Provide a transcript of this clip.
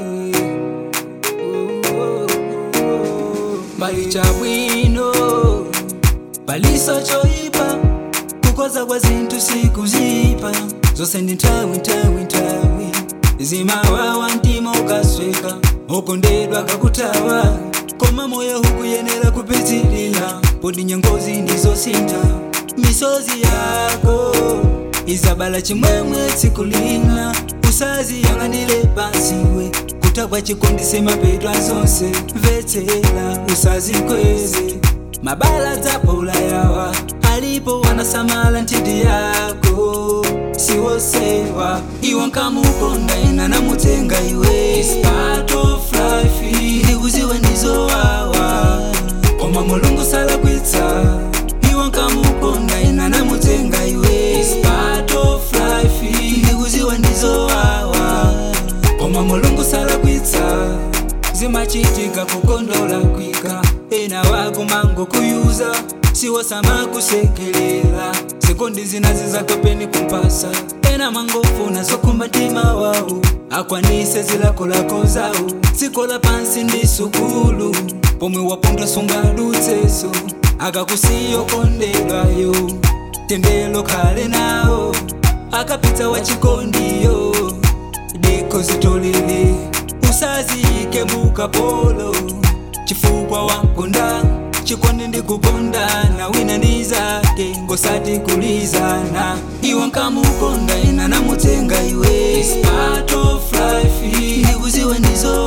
Bali cha bwino Baliso choipa Kukoza kwa zintu sikuzipa Zose ndi nthawi nthawi nthawi zimawawa mtima ukasweka ukondedwa kakutawa koma moyo hukuyenera kupitilila podi nyengozi ndizosintha misozi yako izabala chimwemwe tsiku lina usazi yang'anile pansiwe kutagwa chikondise mapetwa zonse mvetsera usazikweze mabala dzapo ulayawa alipo wanasamala ntiti yako siwosewa iwe nkamukonda ina namutenga iwe It's part of life ndikuziwe ndizowawa koma mulungu salakwitsa iwe nkamukonda ina namutenga iwe It's part of life ndikuziwe ndizowawa koma mulungu salakwitsa zimachitika kukondola kwika ena wakumango kuyuza siwosama kusekelela sikondi zinazi zakapeni kumpasa ena mangofuna zokumbatima wawo akwanise zilakolako zawo sikola pansi ndi sukulu pomwe wapondwa sunga lutseso akakusiyo kondedwayo tendelo khale nawo akapita wachikondiyo diko zitolele usaziyike mukapolo chifukwa wamkonda chikondi ndikukondana wina ndi zake ngosati kulizana iwe nkamukonda ina namutenga iwe It's part of life ndikuziwe ndizo